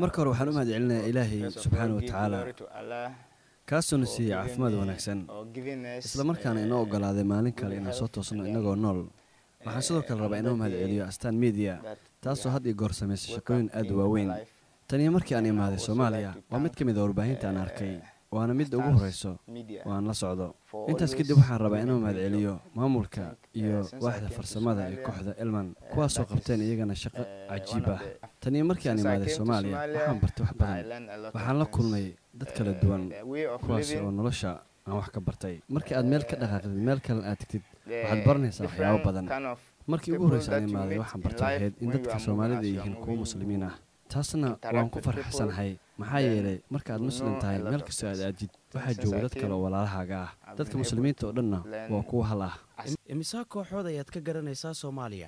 marka hore waxaan u mahad celinayaa ilaahay subxaana wa tacaala kaasoo na siiyey caafimaad wanaagsan isla markaana inoo ogolaaday maalin kale inaan soo toosno innagoo nool waxaan sidoo kale rabaa inoo mahad celiyo astaan miidiya taasoo had iyo goor samaysa shaqooyin aad u waaweyn taniyo markii aan imaaday soomaaliya waa mid ka mid a warbaahinta aan arkay waana midda ugu horrayso oo aan la socdo intaas kadib waxaan rabaa inuu mahad celiyo maamulka iyo waaxda farsamada ee kooxda elman kuwaasoo qabteen iyagana shaqo cajiib ah taniyo markii aan imaaday soomaaliya waxaan bartay wax badan waxaan la kulmay dad kala duwan kuwaas oo nolosha aan wax ka bartay markii aad meel ka dhaqaaqdid meel kalena aad tegtid waxaad baranaysaa waxyaabo badan markii ugu horraysa aan imaaday waxaan bartay ahayd in dadka soomaalida ay yihiin kuwo muslimiin ah taasna waan ku farxsanahay maxaa yeelay marka aad muslim tahay meel kastoo aad aadid waxaa jooga dad kale oo walaalahaaga ah dadka muslimiinta oo dhanna waa kuwo hal ah imisaa kooxood ayaad ka garanaysaa soomaaliya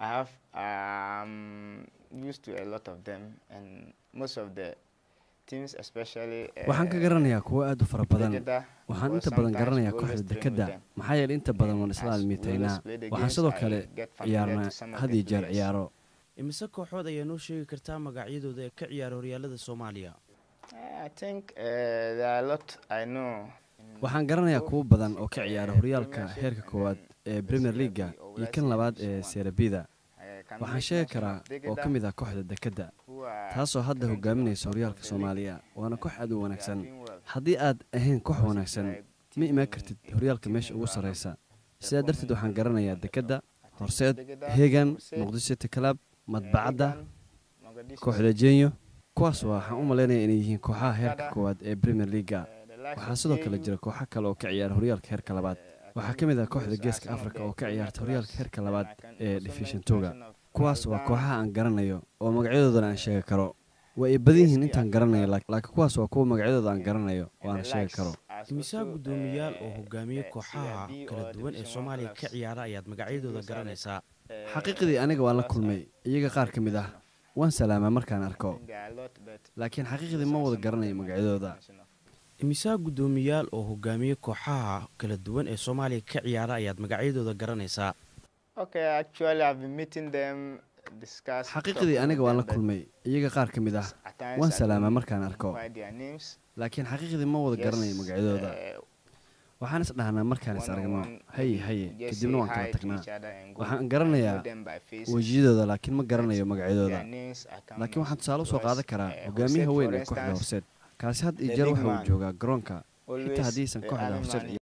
waxaan ka garanayaa kuwo aad u fara badan waxaan inta badan garanayaa kooxda dekedda maxaa yeelay inta badan waan isla almiitaynaa waxaan sidoo kale ciyaarnaa had iyo jeer ciyaaro imise kooxood ayaa noo sheegi kartaa magacyadooda ee ka ciyaara horyaalada soomaaliya waxaan garanayaa kuwo badan oo ka ciyaara horyaalka heerka koowaad ee premier leaga iyo kan labaad ee serabida waxaan sheegi karaa oo ka mid ah kooxda dekedda taasoo hadda hogaaminaysa horyaalka soomaaliya waana koox aad u wanaagsan haddii aad ahayn koox wanaagsan ma imaan kartid horyaalka meesha ugu sarraysa sidaa darteed waxaan garanayaa dekedda horseed hegan muqdisho city club madbacadda kooxda jenyo kuwaas waxaan u malaynaya inay yihiin kooxaha heerka koowaad ee premier leaga waxaa sidoo kale jira kooxo kale oo ka ciyaara horyaalka heerka labaad waxaa ka mid ah kooxda geeska africa oo ka ciyaarta horyaalka heerka labaad ee division toga kuwaas waa kooxaha aan garanayo oo magacyadoodana aan sheegi karo waa ay badan yihiin intaan garanayo laakiin kuwaas waa kuwa magacyadooda aan garanayo oo aan sheegi karo imisaa guddoomiyaal oo hogaamiye kooxaha kala duwan ee soomaaliya ka ciyaara ayaad magacyadooda garanaysaa xaqiiqdii aniga waan la kulmay iyaga qaar ka mid ah waan salaamaa markaan arko laakiin xaqiiqdii ma wada garanayo magacyadooda imisaa guddoomiyaal oo hogaamiye kooxaha kala duwan ee soomaaliya ka ciyaara ayaad magacyadooda garanaysaa xaqiiqdii aniga waan la kulmay iyaga qaar ka mid ah waan salaamaa markaan arko laakiin xaqiiqdii ma wada garanayo magacyadooda waxaan is dhahnaa markaan is aragno haye haye kadibna waan kala tagnaa waxaan garanayaa wejiyadooda laakiin ma garanayo magacyadooda laakiin waxaan tusaale usoo qaadan karaa hogaamiyaha weyn ee kooxda horseed kaasi had iyo jeer waxa uu joogaa garoonka xitaa haddiisan kooxda horseed